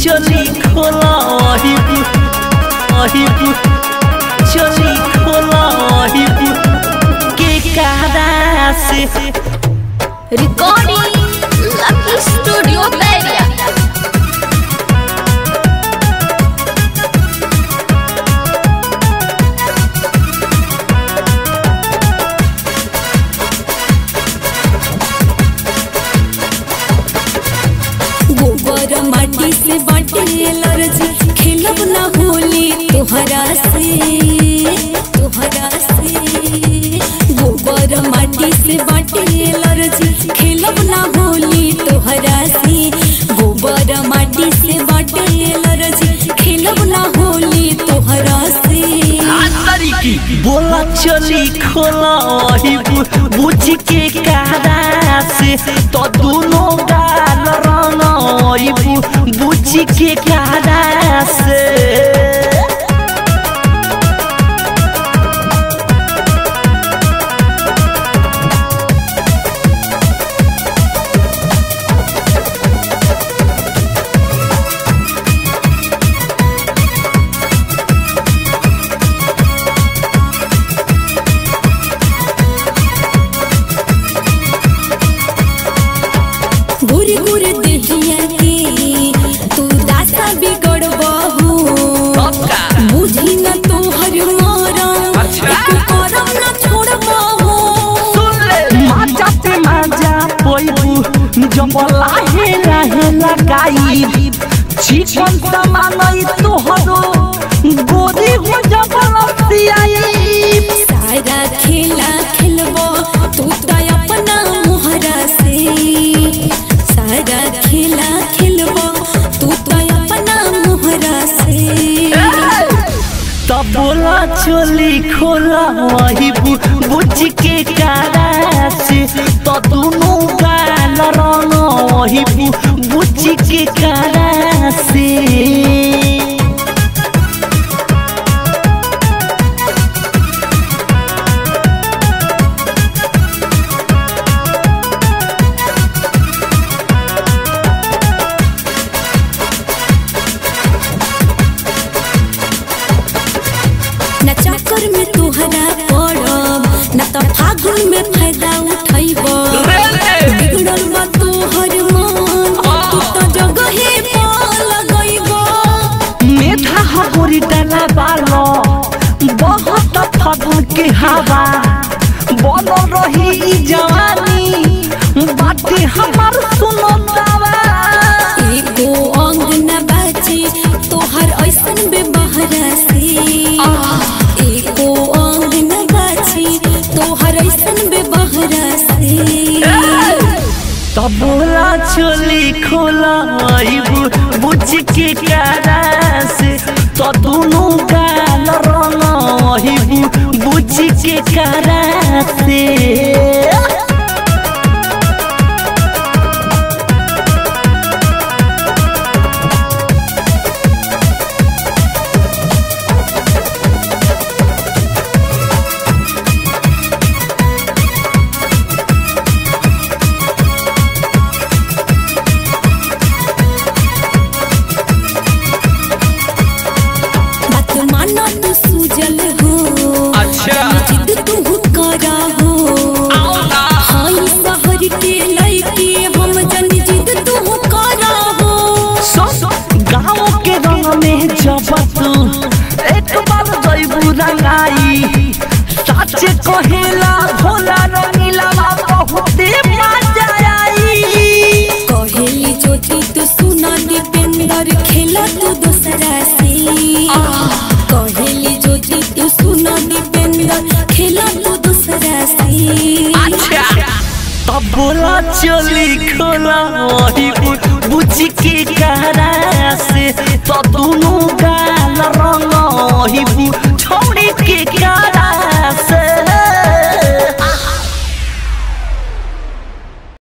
चली खोला अहिबू अहिबू चली खोला अहिबू के कारा से Recording Lucky Studio Beria. गोबर माटी से बाटे एलर्जी खेलब ना होली तोहरा से तोहरा से गोबर माटी से बाटे एलर्जी खेलब ना होली तोहरा से गोबर माटी से बाटे एलर्जी खेलब ना होली तोहरा से बोला चली खोला अहिबू बुझ के कारा से तो दोनों गाल रंग अहिबू बुझ के कारा से गुरे गुरे देहिया के तू दासा बिगड़ बहू बुझी न तोहर मरम एको करम न छोड़ बहू माजा पे माजा पोइबू जब लाहे लाहे लगाई चिकन समानई तोहरो गोरी हो जब लसियाई सारा खेला खेलबो तू तो अपना मोहरा से सारा खेला खेलबो तू तो अपना मोहरा से तब बोला चोली खोला वही बु, बुझ के कारा से तो दोनों गाल रंग वही बु, बुझ के कारा से न चक्कर में तोहरा पड़ब न तो फागुन में फायदा उठैब बिगड़ल बा तोहर मन तू तो जगहे पर लगैब मेधा हबोरी डाला बालो बहुत फागुन के हवा बन रही ई जवानी बाटे हमार सुनो दावा एको अंग न बाचे तोहर ऐसन बेबहरा से एको अंग न बाचे तोहर ऐसन बेबहरा से तब बोला चोली खोला आइबू बुझ के कारा से तो दोनों गाल रंग आइबू बुझ के कारा से बात माना तू सूजल हो अच्छा। जिद तू करा हो हाई शहर के लइके हम जन जिद तू करा हो गाँव के रंग में जब तू एक बार जैबू रंगाई साचे कहेला भोला रंगीला बहुते मजा आई कहेली ज्योति तू सुना दीपेंद्र खेला तू दूसरा से कहेली ज्योति तू सुना दीपेंद्र खेला तू दूसरा से तब बोला चली खोला वही बुझ के करा